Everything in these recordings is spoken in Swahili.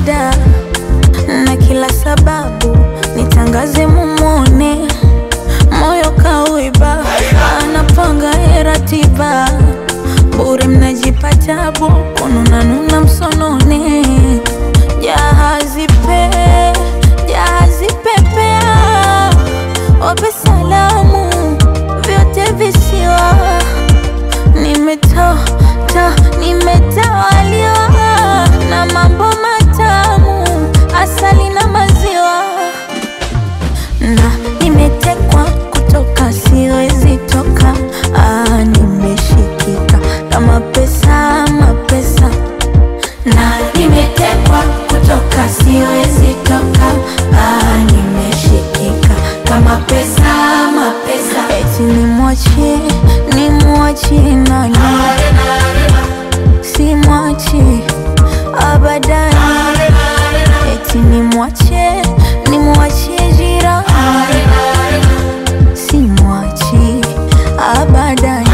muda na kila sababu nitangaze mumone, moyo kauiba, anapanga ye ratiba, bure mnajipa tabu, kununanuna msonone, jahazi pe jahazi pepea, wape salamu vyote visiwa nimeta ta nimetawaliwa na mambo matamu, asali na maziwa, na nimetekwa kutoka, siwezi toka. Ah, nimeshikika kama pesa, mapesa, na nimetekwa kutoka, siwezi toka. Ah, nimeshikika kama pesa, mapesa, eti nimwachie, nimwachie nani? simwachi abadani, eti nimwache nimwachie jirani, simwachi abadani.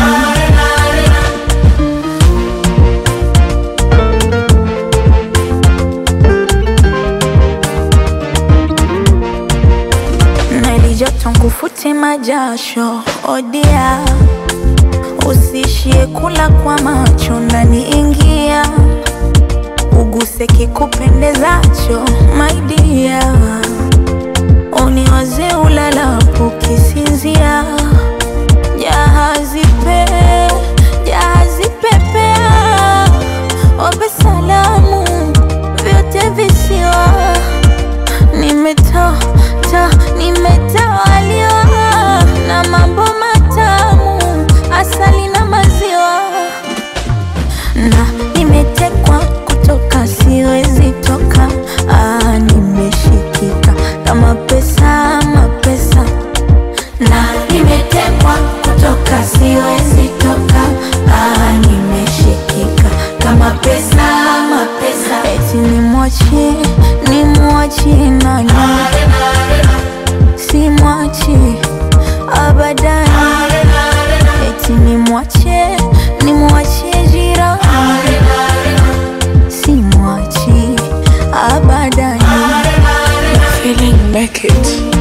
na ilijoto nkufute majasho odia Usishie kula kwa macho ndani, ingia uguse kikupendezacho, my dear, uniwaze ulalapo kisinzia. Jahazi pe jahazi pepea, wape salamu vyote visiwa nimeta ta nimetawaliwa na mambo matamu, asali na maziwa, na nimetekwa kutoka, siwezi toka. Ah, nimeshikika kama pesa, mapesa, na nimetekwa kutoka, siwezi toka. Ah, nimeshikika kama pesa, mapesa, eti nimwachie, nimwachie nani? simwachi abadani, eti nimwache nimwachie jirani, simwachi abadani. Feeling make it.